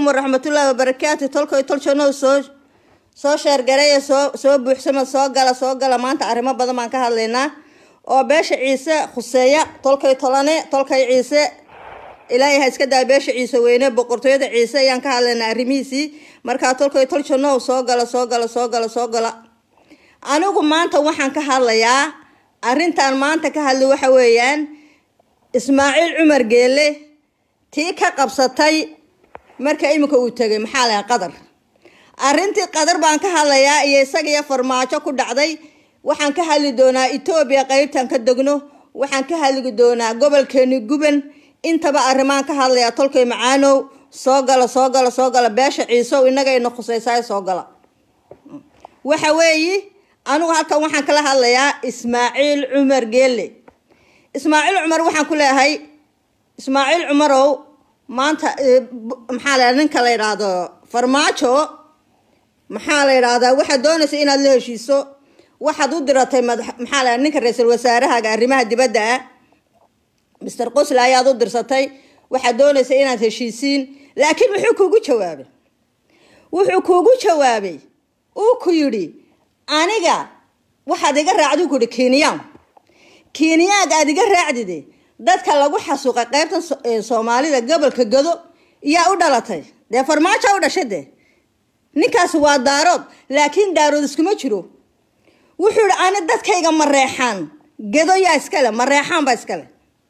waraxmatullaahi wabarakaatu tolkoy tolshanow soo soo sheergareeya soo soo buuxsama soo gala soo gala maanta arrimo badan baan ka hadlaynaa oo beesha ciise khuseeya tolkay tolane tolkay ciise ilaahay ha iska daa beesha ciise weyne boqortooyada ciise ayaan ka hadlaynaa arrimihiisii markaa tolkay tolshanow soo gala soo gala soo gala soo gala anigu maanta waxaan ka hadlayaa arrintan maanta ka hadlay waxa weeyaan ismaaciil cumar geele tii ka qabsatay marka iminka uu tegay maxaa lahaa qadar arrintii qadar baan ka hadlayaa iyo isagiyo farmaajo ku dhacday waxaan ka hadli doonaa etoobiya qeybtan ka degno waxaan ka hadli doonaa gobolkeeni guban intaba arrimaan ka hadlayaa tolkay macaanow soo gala soo gala soo gala beesha ciisow innagayna khusaysaay soo gala waxa weeyi anigu halkan waxaan kala hadlayaa ismaaciil cumar geele ismaaciil cumar waxaan ku leeyahay ismaaciil cumarow maanta maxaa la ninka la yidhaahdo farmaajo maxaa la yidhaahdaa waxaad doonaysa inaad la heshiiso waxaad u diratay madax maxaa la ninka ra-iisul wasaarahaaga arrimaha dibadda ah mister qosle ayaad u dirsatay waxaad doonaysa inaad heshiisiin laakiin wuxuu kuugu jawaabay wuxuu kuugu jawaabay uu ku yidhi aniga waxaad iga raacdi ku yihi kiiniyaan kiiniyaaga aad iga raacdide dadka lagu xasuuqay qaybtan soomaalida gobolka gado yaa u dhalatay dee farmaajo u dhashay dee ninkaasi waa daarood laakiin daarood iskuma jiro wuxuu yihi ani dadkayga mareexaan gado yaa iskale mareexaan baa iskale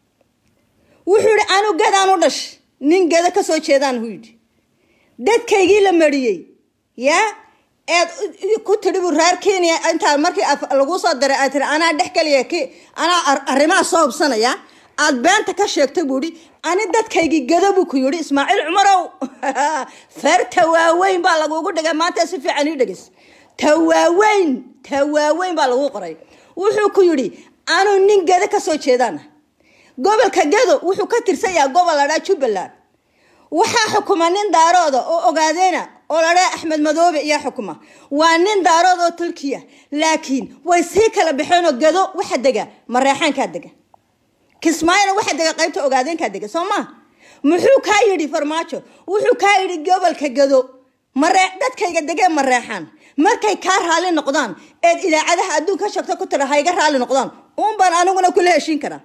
wuxuu yihi anu gadaan u dhash nin gado kasoo jeedaan hu yidhi dadkaygii la mariyey yaa eed ku tidhi bu reer kenya intaa markii lagu soo diray aad tiri anaa dhex kaliya k anaa arrimaha soo hubsanaya aad beenta ka sheegtay buu ihi ani dadkaygii gado buu ku yidhi ismaaciil cumarow feerta waaweyn baa lagugu dhigay maanta si fiican ii dhegeys tawaaweyn tawaaweyn baa lagu qoray wuxuu ku yidhi anuu nin gado kasoo jeedaana gobolka gado wuxuu ka tirsan yahay gobol ladhaa jubbaland waxaa xukuma nin daarooda oo ogaadeena oo ladhaa axmed madoobe iyaa xukuma waa nin daarood oo tulkiya laakiin way sii kala baxeenoo gado waxa dega mareexaankaa dega kismaayona waxa dega qaybta ogaadeenkaa dega soo maa muxuu kaa yidhi farmaajo wuxuu kaa yidhi gobolka gado maree dadkayga degee mareexaan markay kaa raali noqdaan eed idaacadaha adduunka sheegto ku tira hayga raali noqdaan uun baan aniguna kula heshiin karaa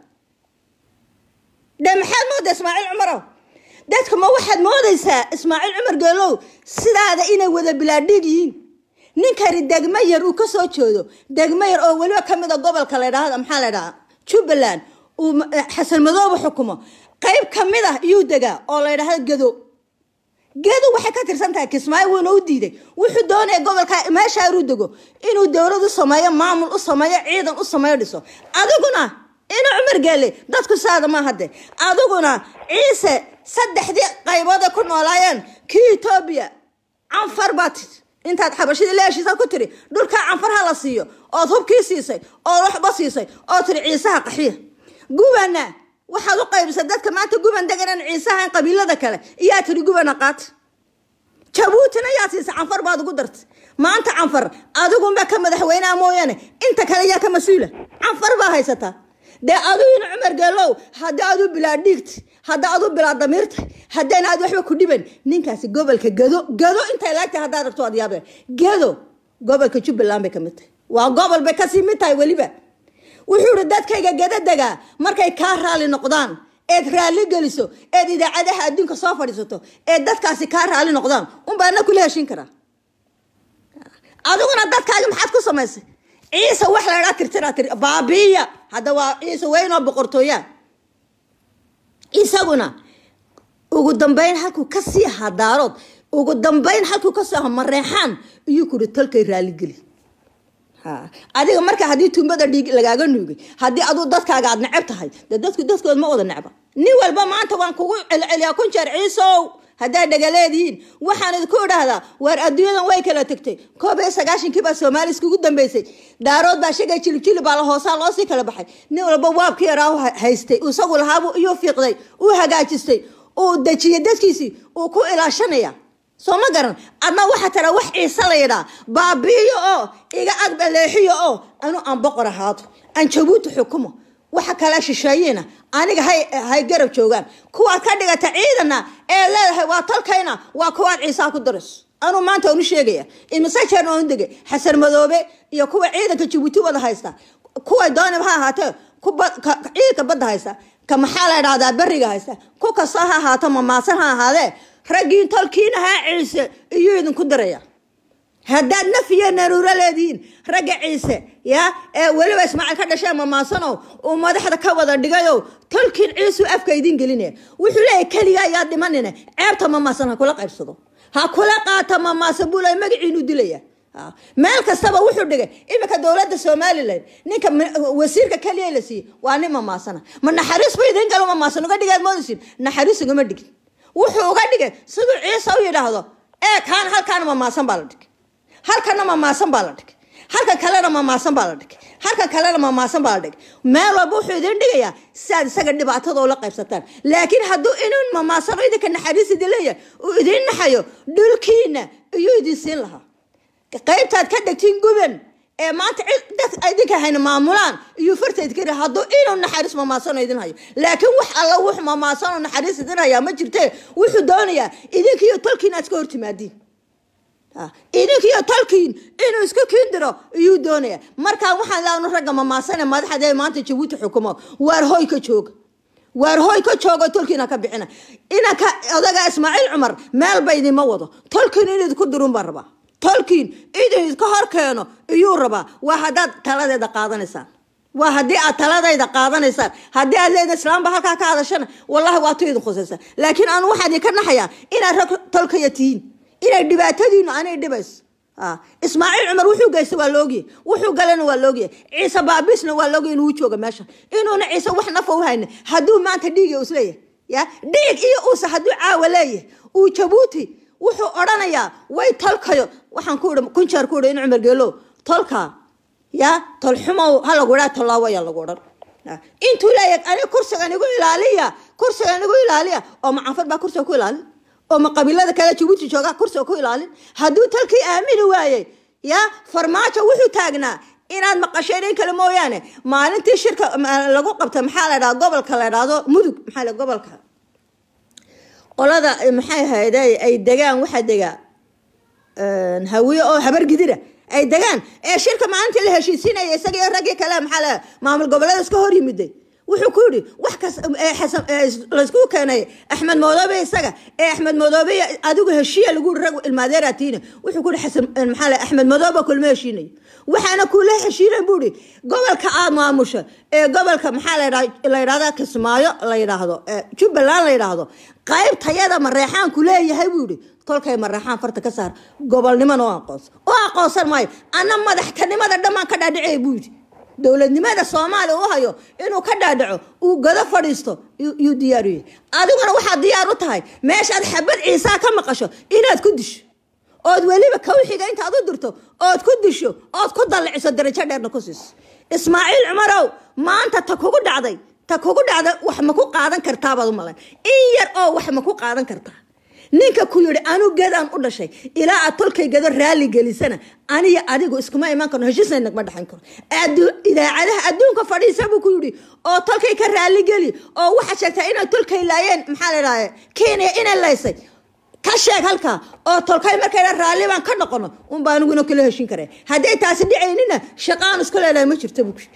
dee maxaad moodaa ismaaciil cumarow dadku ma waxaad moodaysaa ismaaciil cumar geelow sidaada inay wada bilaadhig yihiin ninkani degmo yar uu kasoo jeedo degmo yar oo weliba kamid a gobolka la ydhahda maxaa la ydhahaa jubbaland uu xasan madoobe xukumo qayb kamid ah iyuu degaa oo la ydhahda gado gado waxay ka tirsan tahay kismaayo wuuna u diiday wuxuu doonaya gobolka meesha inuu dego inuu dowlad u sameeyo maamul u sameeyo ciidan u sameeyo dhiso adiguna ina cumar geele dadku saada ma hade adiguna ciise saddexdii qayboode ku noolaayeen kii etoobiya canfar baa tii intaad xabashadii la heshiisaad ku tiri dhulkaa canfar ha la siiyo ood hubkii siisay ood waxba siisay oo tiri ciisaha qaxiya gubana waxaad u qaybisay dadka maanta guban deganan ciisaha qabiilada kale iyaa tiri gubana qaata jabuutina yaa siisay canfar baad ugu dartay maanta canfar adigunba ka madaxweyneha mooyaane inta kale yaa ka mas-uula canfar baa haysataa dee adiguna cumar geelow haddii aad u bilaa dhiigta hadda aad u bilaa damiirta haddayna aad waxba ku dhiban ninkaasi gobolka gado gado intay laagtahay haddaad ragto aad yaabeen gado gobolka jubbaland bay ka mid tahay waa gobol bay kasii mid tahay weliba wuxuu ihi dadkayga gado degaa markay kaa raali noqdaan eed raali geliso eed idaacadaha adduunka soo fadhiisato eed dadkaasi kaa raali noqdaan unbaa na kula heshin karaa adiguna dadkaaga maxaad ku samaysay ciise wax la ydhaa tirtiraa tir baabiiya hadda waa ciise weynoo boqortooyaa isaguna ugu dambeyn halkuu kasii ahaa daarood ugu dambeyn halkuu kasii ahaa mareexaan iyuu kuri tolkay raaligeli adiga marka haddii tuumbada dhiig lagaaga nuugay haddii aduu dadkaaga aad neceb tahay dee dadku dadkood ma wada necba nin walba maanta waan kugu celceliyaa kun jeer ciisow haddaad dhagaleedihiin waxaan idinku idhaahdaa waar adduunyadan way kala tegtay koob iyo sagaashankii baa soomaali iskugu dambeysay daarood baa shagay jilibjili baa la hoosaa loosii kala baxay nin walba waabkii yaraa haystay isagu lahaabu iyuu fiiqday uu hagaajistay uu dejiyay dadkiisii uu ku ilaashanaya soo ma garan adna waxaa tara wax ciise la yidhaa baabi'iyo oo iga agbaleexiyo oo anu aan boqor ahaado aan jabuuti xukumo waxa kale shisheeyina aniga hay hay garab joogaan kuwaad ka dhigata ciidana ee leedahay waa talkayna waa kuwaad ciisaa ku darayso anuu maanta unu sheegaya imise jeer oonu degay xasan madoobe iyo kuwa ciidanka jabuuti wada haysta kuway dooniba ha ahaatee ciidanka badda haysta ka maxaa la idhahdaa beriga haysta ku kasta ha ahaato mamaasan ha ahaadee raggiin tolkiina haa ciise iyuu idinku diraya haddaad nafiya naruuro leedihiin ragga ciise ya ee weliba ismaaciil ka dhashee mamaasano uu madaxda ka wada dhigayo tolkiin ciisuu afka idin gelinaya wuxuu leeyahy keliga ayaa dhimanina ceebta mamaasan ha kula qaybsado ha kula qaata mamaasan buu leeyahy magaciinu dilaya meel kastaba wuxuu dhigay iminka dowladda somalilan ninka wasiirka keliya la siiyey waa nin mamaasana ma naxariis bu idin galo mamaasan uga dhigaad moodaysin naxariis ugama dhigin wuxuu uga dhigay siduu ciise u yidhaahdo ee kaan halkaana mamaasan baa la dhigay halkana mamaasan baa la dhigay halkan kalena mamaasan baa la dhigay halkan kalena mamaasan baa la dhigay meel walba wuxuu idin dhigayaa si aad isaga dhibaatada ula qaybsataan laakiin hadduu inuu mamaasano idinka naxariis idin leeyahay uu idin naxayo dhulkiina iyuu idin siin lahaa qaybtaad ka dhegtiin guban ee maanta dad idinka hayna maamulaan iyuu fartayd kari hadduu inuu naxariis mamaasano idin hayo laakiin wax alla wux mamaasano naxariis idin hayaa ma jirte wuxuu doonayaa idinkiiyo tolkiin aad iska hortimaadiin idinkiiyo tolkiin inuu isku kiindiro iyuu doonaya markaa waxaan laanu ragga mamaasane madaxda maanta jabuuti xukumo waar hoy ka jooga waar hoy ka joogo tolkiina ka bixina inanka odaga ismaaciil cumar meelba idinma wado tolkiin in idinku dirun baa rabaa tolkiin idin idka hor keeno iyuu rabaa waa haddaad taladeeda qaadanaysaan waa haddii aad taladayda qaadanaysaan haddii aad leeda islaamba halkaa ka hadashana wallahi waa tu idin khusaysa laakiin anu waxaa idinka naxayaa inaad rag tolkaya tihiin inay dhibaatadiinu anay dhibayso ismaaciil cumar wuxuu geysta waa laogyahay wuxuu galana waa laogyahay ciise baabisna waa laogyahay inuu jooga meesha inuuna ciise wax nafa u hayna hadduu maanta dhiiga isleeyahay ya dhiig iyo uusa hadduu caawa leeyahay uu jabuuti wuxuu odhanayaa way tolkayo waxaan ku ihi kunjeer ku ihi in cumar geelo tolka ya tolxumow ha lagu idhaa tollaawo ayaa lagu odhan intuu leeyahay aniga kursigan igu ilaaliya kursigan igu ilaaliya oo macanfad baa kursiga ku ilaalin oo ma qabiilada kale jabuuti jooga kursiga ku ilaalin hadduu talkii aamini waayey ya farmaajo wuxuu taagnaa inaad maqasheen in kale mooyaane maalintii shirka lagu qabta maxaa la dhahda gobolka la dhahdo mudug maxaa la gobolka qolada maxay ahayd ay degaan waxaa degaa hawiye oo habar gidira ay degaan ee shirka maalintii la heshiisiinaya isaga iyo raggii kale maxaa la maamul goboleeda iska hor yimiday wuxuu ku yidhi wax kas laysku keenay axmed madoobe isaga ee axmed madoobe adigu heshiiya lagu yiri rag ilmaadeeraatiina wuxuu ku yidhi xasan maxaa la axmed madoobe kulma heshiinayo waxaana kula heshiinay buu yidhi gobolka aad maamusha ee gobolka maxaa la yidhahda kismaayo la yidhaahdo jubbaland la yidhaahdo qayb tayada mareexaanku leeyahay buu yidhi tolkay mareexaan farta ka saar gobolnimona oo aqoonsan oo aqoonsan maayo anna madaxtanimada dhammaan ka dhaadhicay buu yidhi dowladnimada soomaaliya u hayo inuu ka dhaadhaco uu gado fadhiisto yuu diyaar u yahay adiguna waxaad diyaar u tahay meeshaad xabad ciisaa ka maqasho inaad ku disho ood weliba kawxiga intaad u dirto ood ku disho ood ku dalliciso darajo dheerna ku siiso ismaaciil cumarow maanta ta kugu dhacday ta kugu dhacda wax ma ku qaadan kartaabaad u malayn in yar oo wax ma ku qaadan kartaa ninka ku yidhi anu gadaan u dhashay ilaa aad tolkay gado raalli gelisana aniyo adigu iskuma iman karno heshiisna nagma dhexayn karo idaacadaha adduunka fadhiisa buu ku yidhi oo tolkay ka raalli geli oo waxaad sheegtaa inay tolkay laayeen maxaa la idhahda kenya inay laysay ka sheeg halkaa oo tolkay markayna raalli baan ka noqono unba aniguna kala heshin kare hadday taasi dhicaynina shaqaan isku leedahay ma jirta buu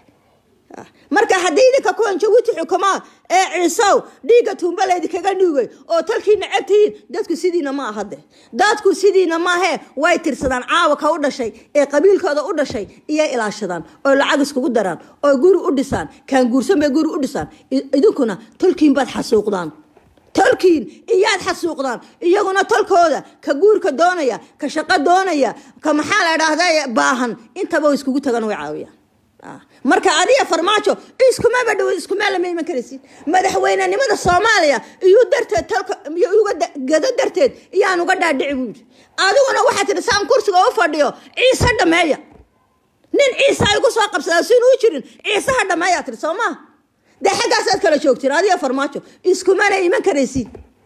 marka haddii idinka kuwan jabuuti xukumaa ee ciisow dhiigga tuumbalaydi kaga dhiigay oo talkii necab tihiin dadku sidiina ma ahade dadku sidiina maahee way tirsadaan caawa ka u dhashay ee qabiilkooda u dhashay iyo ilaashadaan oo lacag iskugu daraan oo guri u dhisaan kaan guursan bay guri u dhisaan idinkuna tolkiin baad xasuuqdaan tolkiin iyaad xasuuqdaan iyaguna tolkooda ka guurka doonaya ka shaqo doonaya ka maxaa la dhahda baahan intaba iskugu tagan way caawiyaan marka adiga farmaajo iskumaba dhow iskumaa lama iman karaysin madaxweynenimada soomaaliya iyuu darteed talka uga gado darteed iyaan uga dhaadhici buu yidhi adiguna waxaa tihi saan kursiga u fadhiyo ciise dhameeya nin ciise ay ku soo qabsadaa sin u jirin ciiseha dhameeyaa tihi soo maha dee xaggaasaad kala joogtiin adiga farmaajo iskumana iman karaysin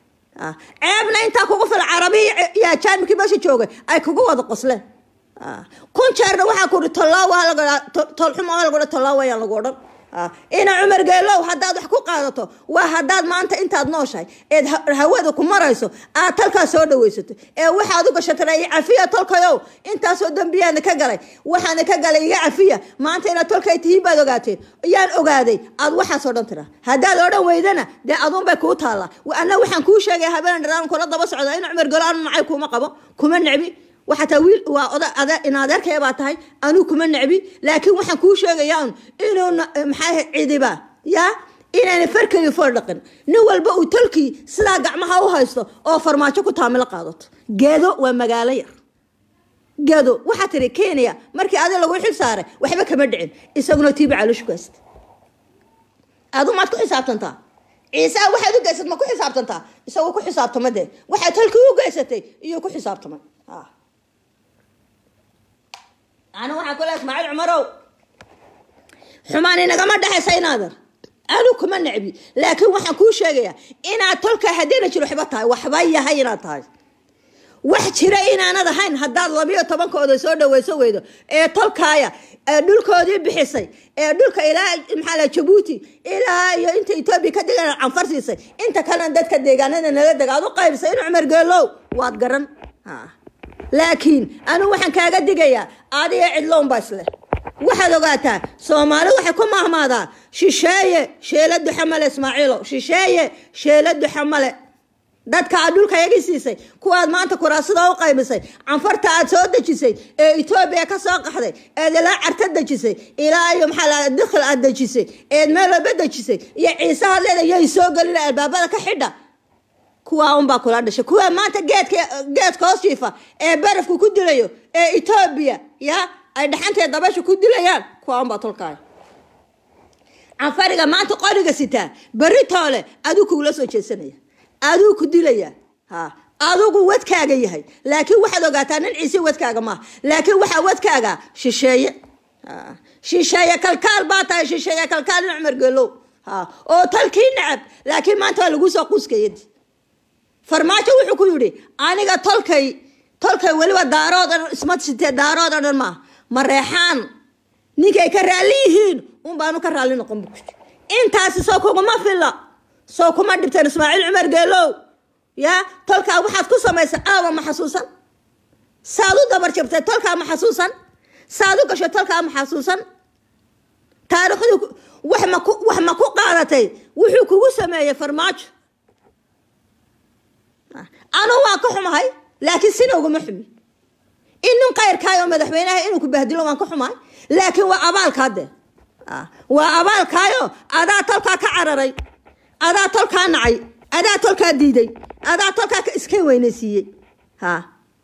ceebna intaa kugu fil carabiya iyo ajaanibkii meesha joogay ay kugu wada qosleen kun jeerna waxaa ku ihi tolaawa tolxumo lagu tollaawa ayaan lagu odhan ina cumar geelow haddaad wax ku qaadato waa haddaad maanta intaad nooshahay eed hawada ku marayso aad talkaa soo dhawaysato ee waxaad u gashatay cafiya tolkayow intaasoo dembiyaana ka galay waxaana ka galay iga cafiya maanta inaad tolkay tihiin baad ogaateen yaan ogaaday aad waxaasoo dhan tira haddaad odhan weydana dee aduunbay kuu taallaa ana waxaan kuu sheegaya habeen dharaan kula daba socda ina cumar geelow anu nacay kuma qabo kuma necbi waxaa taa wiil waa oda ada in adeerkaya baa tahay anuu kuma necbi laakiin waxaan kuu sheegayaa un inuu maxaa cidiba yaa inayna farkeli fool dhaqin nin walba uu talkii sidaa gacmaha u haysto oo farmaajo ku taamilo qaadato geedo waa magaalo yar geedo waxaa tiri kenya markii adi lagu xil saaray waxba kama dhicin isaguna tiiba calooshu haysta adu maad ku xisaabtantaa ciise waxaad u geysat ma ku xisaabtantaa isagoo ku xisaabtama dee waxaad talkii u geysatay iyo ku xisaabtamay ana waxaan ku leha ismaaciil cumarow xumaan inagama dhexaysa inaadan anu kuma necbi laakiin waxaan kuu sheegayaa inaad tolkaa haddiina jiro waxba tahay waxba yahay inaad tahay wax jira inaanad ahayn haddaad labiyo tobankooda soo dhaweyso weydo ee tolkaaya ee dhulkoodii bixisay ee dhulka ilaa maxaa la jabuuti ilaa iyo inta etoobiya ka degan canfar siisay inta kalena dadka deegaanada nala dega aad u qaybisay in cumar geelow waad garan laakiin anigu waxaan kaaga digayaa adiga cidlown baa isleh waxaad ogaataa soomaali waxay ku mahmaadaa shisheeye sheela duxamale ismaaciilo shisheeye sheela duxamale dadka aad dhulka yagi siisay kuwaad maanta kuraasada u qaybisay canfarta aad soo dejisay ee etoobiya ka soo qaxday eed ilaa carta dejisay ilaa iyo maxaa la dikhil aad dejisay eed meel walba dejisay iyo ciise hadleeda yay soo gelin albaabada ka xidha kuwaa unbaa kula dhashay kuwaa maanta geedka geedka hoos jiifa ee barafku ku dilayo ee etoobiya ya ay dhaxantee dabasha ku dilayaan kuwaa unbaa tolkaaya canfariga maanta qoriga sitaa berri toole aduu kugula soo jeesanaya aduu ku dilaya ha adugu wadkaaga yahay laakiin waxaad ogaataa nin ciise wadkaaga maaha laakiin waxaa wadkaaga shisheeye shisheeye kalkaal baa tahay shisheeye kalkaal in cumar geelow ha oo talkii nacab laakiin maanta waa lagu soo quuskayadi farmaajo wuxuu ku yidhi aniga tolkay tolkay weliba daarood o dhan isma sitee daarood o dhan maaha mareexaan ninkay ka raalli yihiin un baanu ka raalli noqon bu intaasi soo kuguma filla soo kuma dhibteen ismaaciil cumar geelow ya tolkaa waxaad ku samaysay aawa ma xasuusan saad u dabar jabtay tolkaa ma xasuusan saad u gashay tolkaa ma xasuusan taariikhdu wax ma ku wax ma ku qaadatay wuxuu kugu sameeyey farmaajo anu waan ka xumahay laakiin sina uguma xumi in nin kayrkaayo madaxweynaha inuu ku bahdilo waan ka xumahay laakiin waa abaalkaa de waa abaalkaayo adaa tolkaa ka cararay adaa tolkaa nacay adaa tolkaa diiday adaa tolkaa iska weynaysiiyey ha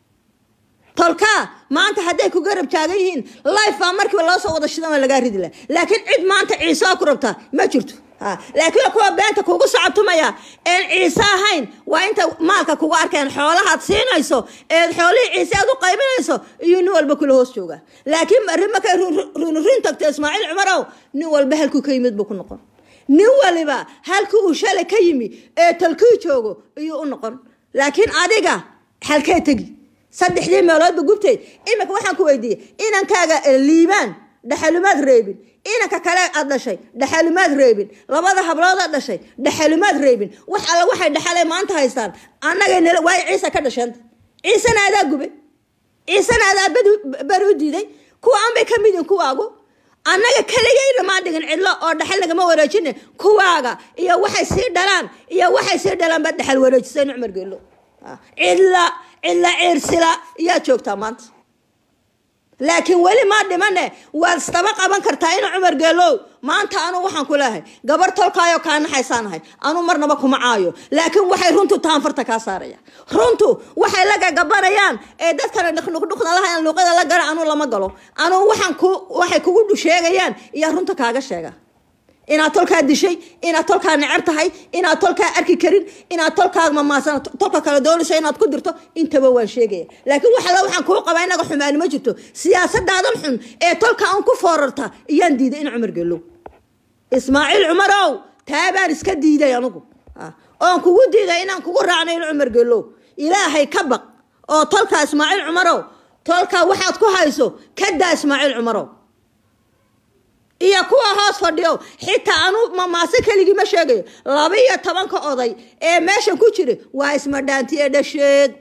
tolkaa maanta hadday ku garab taagan yihiin life baa markiiba loo soo wada shidan waa lagaa ridi laha laakiin cid maanta ciise oo ku rabtaa ma jirto laakiin kuwa beenta kugu socobtumaya een ciise ahayn waa inta maalka kugu arkeen xoolahaad siinayso eed xoolihii ciise aad u qaybinayso iyo nin walba kula hoos jooga laakiin arrin markay runrin tagto ismaaciil cumarow nin walba halkuu ka yimid buu ku noqon nin waliba halkii uu shalay ka yimi ee talkii joogo iyuu u noqon laakiin adiga halkee tegi saddexdii meeloodba gubteed iminka waxaan ku weydiiyey inankaaga liibaan dhaxalumaad reebin inanka kale aad dhashay dhaxalumaad reebin labada hablood aad dhashay dhaxalumaad reebin wax alla waxay dhaxalay maanta haystaan annagay nala waayo ciise ka dhasheenta ciisena adaa gubay ciisena adaa bari u diiday kuwa anbay ka midin kuwaagu annaga keligayna maa dhigin cidlo oo dhaxal nagama wareejine kuwaaga iyo waxay sii dhalaan iyo waxay sii dhalaan baad dhaxal wareejisay nucmar geelo cidla cidla ciirsila yaa joogtaa maanta laakiin weli maa dhimane waad isdaba qaban kartaa ina cumar geelow maanta anuu waxaan ku leehay gabar tolkaayo kaa naxaysaanahay anuu marnaba kuma caayo laakiin waxay runtu taanfarta kaa saaraya runtu waxay la gagabanayaan ee dadkana dhuqdhuqda lahayan luuqada la gara anuu lama galo anuu waxaan ku waxay kugu sheegayaan iyo runta kaaga sheega inaad tolkaa dishay inaad tolkaa necab tahay inaad tolkaa arki karin inaad tolkaa mamaasan tolka kale doonayso inaad ku dirto intaba waan sheegaya laakiin wax alla waxaan kuu qabaa inaga xumaani ma jirto siyaasadaadan xun ee tolka aan ku foorarta iyaan diiday in cumar gelow ismaaciil cumarow taabaan iska diiday anugu oon kugu diiday inaan kugu raacnay in cumar gelow ilaahay ka baq oo tolkaa ismaaciil cumarow tolkaa waxaad ku hayso kadaa ismaaciil cumarow iyo kuwa hoos hoos fadhiyo xitaa anu mamaase keligii ma sheegayo laba iyo tobanka oday ee meeshan ku jira waa ismadhaantiye dhasheed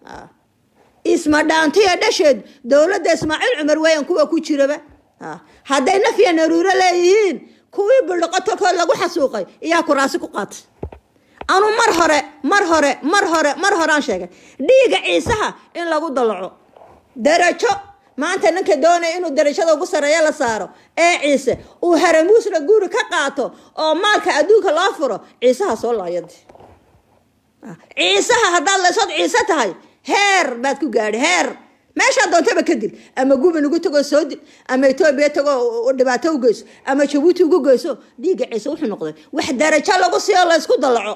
isma dhaantiya dhasheed dowladda ismaaciil cumar weyan kuwa ku jiraba hadday nafya naruuro leeyihiin kuwii buldhaqo tolkood lagu xasuuqay iyaa kuraasi ku qaatay anu mar hore mar hore mar hore mar horeaan sheegay dhiiga ciisaha in lagu dalaco darajo maanta ninka doonaya inuu darajada ugu sareeyo la saaro ee ciise uu haramuusna guri ka qaato oo maalka adduunka loo furo ciisaha soo laayadi ciisaha haddaad laysood ciise tahay heer baad ku gaadhi heer meeshaa doontaba ka dil ama guban ugu tagoo soo dil ama etoobiya tagoo dhibaato u geyso ama jabuuti ugu geyso dhiigga ciise wuxuu noqday wax darajo lagu siiyo laysku dalaco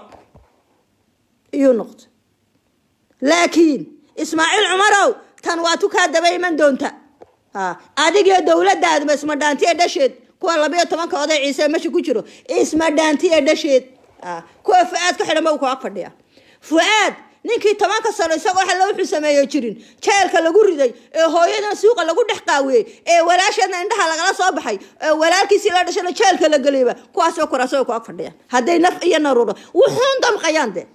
iyuu noqday laakiin ismaaciil cumarow tan waa tu kaa daba iman doonta adigiyo dowladaadma isma dhaantiye dhasheed kuwa labayo tobanka oday ciise meesha ku jiro isma dhaantiye dhasheed kuwa fu-aad ka xidhan ba ku ag fadhiya fu-aad ninkii tobanka sano isagoo xalla wuxuu sameeyo jirin jeelka lagu riday ee hooyadan suuqa lagu dhex qaawiyey ee walaasheedna indhaha lagala soo baxay ee walaalkiisii la dhashana jeelka la geliyba kuwaasoo kuraasoo ku ag fadhiyaan hadday naf iyo naruuro wuxuun damqayaan de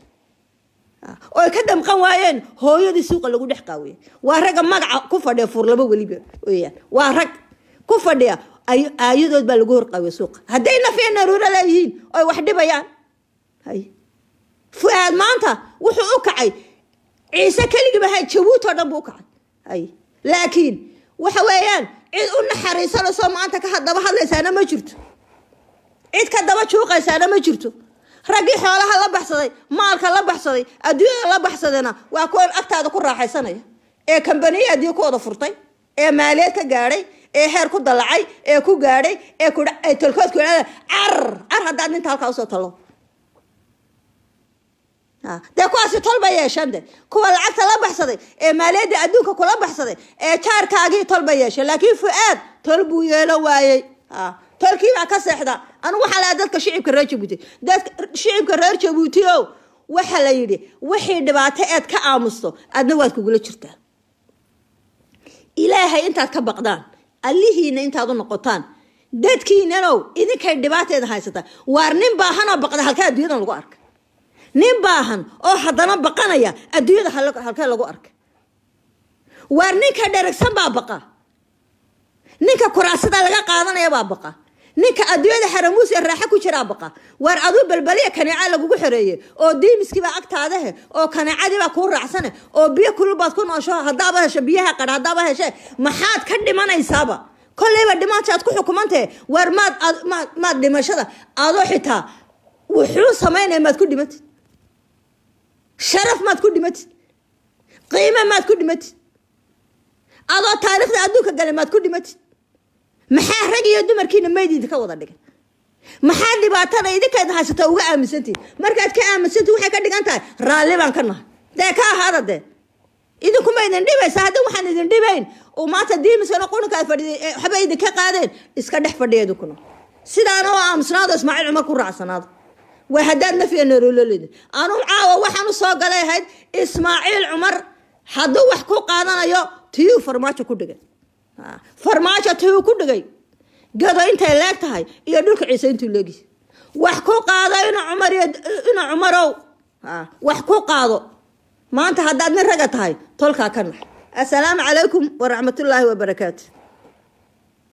oy ka damqan waayeen hooyadii suuqa lagu dhex qaawiyey waa ragga magaca ku fadhiya fuurlabo weliba weyaan waa rag ku fadhiya aayadood baa lagu horqaawiya suuqa hadday naf iyo naruuro leeyihiin oy wax dhibayaan hay fu-aad maanta wuxuu u kacay ciise keligiiba ha jabuut oo dhan buu u kacay hay laakiin waxa weeyaan cid u naxariisanayso maanta ka daba hadlaysaana ma jirto cid ka daba juuqaysaana ma jirto raggii xoolaha la baxsaday maalka la baxsaday adduunyada la baxsadayna waa kuwan agtaada ku raaxaysanaya ee kambaniya adduunya ku wada furtay ee maaliyeed ka gaadhay ee heer ku dalacay ee ku gaadhay ee ku tolkood ku car car haddaad ninta halkaa usoo talo dee kuwaasi tol bay yeesheen de kuwa lacagta la baxsaday ee maaliyadda adduunka kula baxsaday ee jaarkaagii tol bay yeesheen laakiin fu-aad tol buu yeelo waayey tolkii baa ka seexda anigu waxaa lahaa dadka shicibka reer jabuuti dadka shicibka reer jabuuti o waxa la yidhi wixii dhibaato eed ka aamusto adna waad kugula jirtaa ilaahay intaad ka baqdaan allihiina intaad u noqotaan dadkiinanow idinkay dhibaateeda haysataa waar nin baahanoo baqda halkaa adduunyadan lagu arka nin baahan oo haddana baqanaya adduunyada halkee lagu arka waar ninka dheragsan baa baqa ninka kuraasada laga qaadanaya baa baqa ninka adduunyada xaramuus ee raaxo ku jiraa baqa waar aduu balbaliya kaneeca lagugu xoreeye oo diimiskiibaa agtaadahe oo kaneecadiibaa kuu raacsane oo biyo kululbaad ku noosho haddaaba hesho biyaha qadha haddaaba heshe maxaad ka dhimanaysaaba kolleyba dhimaantaad ku xukumantahe waar maad maad dhimashada adoo xitaa wuxuu samaynaya maad ku dhimatid sharaf maad ku dhimatid qiime maad ku dhimatid adoo taariikhda adduunka gale maad ku dhimatid maxaa rag iyo dumarkiina mayd idinka wada dhigay maxaa dhibaatada idinkeed haysataa uga aaminsantihin markaad ka aaminsantihin waxay ka dhigan tahay raalli baan ka nahay dee ka ahaada dee idinkuma idin dhibaysa haddii waxaan idin dhibayn oo maanta diimiskana qurunka aad fadhiday waxba idinka qaadeen iska dhex fadhiya idinkuna sidaana oo aamusnaado ismaaciil cumar ku raacsanaado waa haddaad nafiya naroololeda anuu caawa waxaan u soo galay ahayd ismaaciil cumar hadduu wax ku qaadanayo tiyuu farmaajo ku dhigay farmaajo tiyuu ku dhigay gado intay leeg tahay iyo dhulka ciise intuu leegi wax ku qaado ina cumar iyo ina cumarow wax ku qaado maanta haddaad nin raga tahay tolkaa ka nax assalaamu calaykum waraxmatullaahi wabarakaatu